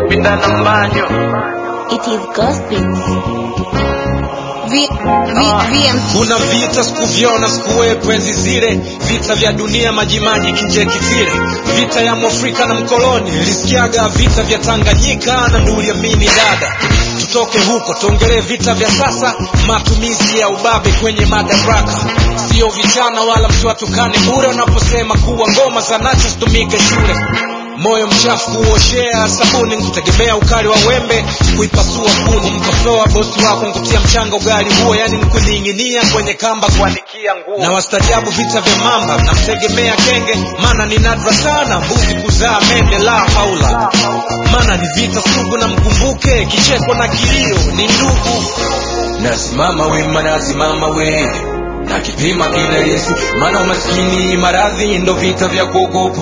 pinda na mbanyo It is gospel. V, v, VMC. kuna vita sikuvyona sikuwepo enzi zile vita vya dunia majimaji kinje kitile vita ya mwafrika na mkoloni nilisikiaga vita vya tanganyika na nduliamini dada tutoke huko tuongelee vita vya sasa matumizi ya ubabe kwenye madaraka sio vichana wala msiwatukane bure unaposema kuwa ngoma za nacho zitumike shule moyo mchafu kuoshea sabuni nkutegemea ukali wa wembe kuipasua kuni mkosoa bosi wako nkutia mchanga ugali huo yani nkuning'inia kwenye kamba kuanikia nguo na wastajabu vita vya mamba namtegemea kenge maana ni nadra sana mbuzi kuzaa mende la haula maana ni vita sugu na mkumbuke kicheko na kilio ni ndugu nasimama wima nasimama we na kipima kila yesu maana umaskini maradhi ndo vita vya kuogopa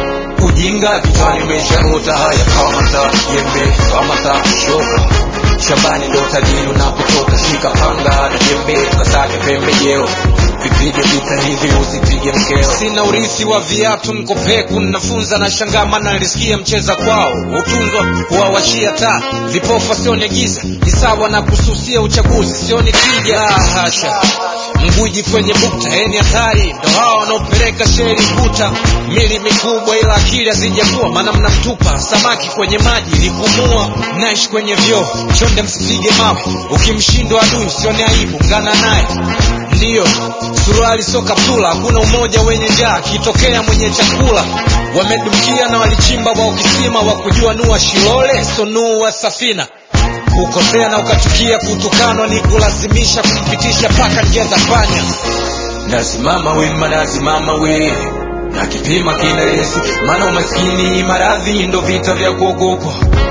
ujinga kichwani umeshaota haya kamata jembe kamata shoka shambani ndo tajiri unapotoka shika panga na jembe kasake pembejeo vipige vita hivi usipige mkeo sina urithi wa viatu nkopeku nafunza na shangama na nilisikia mcheza kwao utunzwa kuwawashia taa vipofa sione giza ni sawa na kususia uchaguzi sioni tija ah, hasha mguji kwenye bukta eni hatari ndo hao wanaopeleka sheri kuta mili mikubwa ila akili hazijakuwa maana mnamtupa samaki kwenye maji likumua naishi kwenye vyoo chonde msipige mawe ukimshindwa adui usione aibu ngana naye ndiyo suruali sio kaptula hakuna umoja wenye njaa kitokea mwenye chakula wamedumkia na walichimba wa ukisima wa kujua nua shilole sonua safina kukosea na ukachukia kutukanwa ni kulazimisha kumpitisha paka njia za panya nasimama wima nasimama we na kipima kila yesu maana umaskini maradhi ndo vita vya kuogopa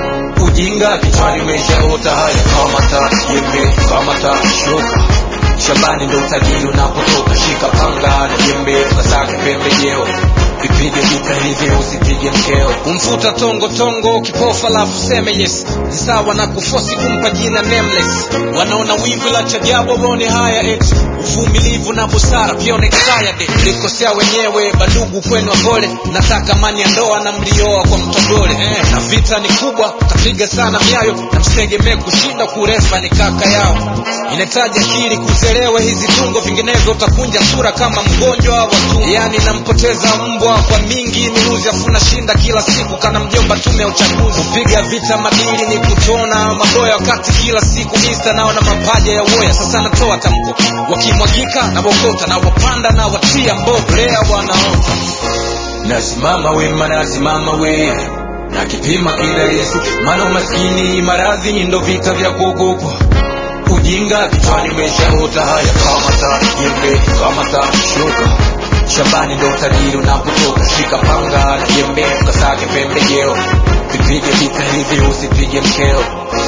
ujinga kichwani umeshaota haya kamata jembe kamata shoka shambani ndo utajiri unapotoka shika panga na jembe kasake pembejeo vipige vita hivi usipige mkeo kumfuta tongo tongo kipofa lafu seme yes ni sawa na kufosi kumpa jina nameless wanaona wivu la chajabu waone haya eti uvumilivu na busara pia onexayade mlikosea wenyewe bandugu kwenu wapole nataka mani ya ndoa na mlioa kwa mtogole eh, na vita ni kubwa tapiga sana miayo na msitegemee kushinda kurefa ni kaka yao inahitaji akili kuzelewa hizi tungo vinginevyo utakunja sura kama mgonjwa wa tumbo yani nampoteza mbwa kwa mingi minuzi afuna shinda kila siku kana mjomba tume ya uchaguzi kupiga vita madili ni kutona maboya wakati kila siku mista naona mapaja ya woya sasa natoa tamko wakimwagika na wokota na wapanda na watia mbovu lea wanaota nasimama wima nasimama we na kipima kila yesu maana umaskini maradhi ndo vita vya kuogopa ujinga kichwani umeshaota haya kamata jembe kamata shoka shambani ndo utajiri unapotoka shika panga na jembe kasake pembejeo vipige vita hivi usipige mkeo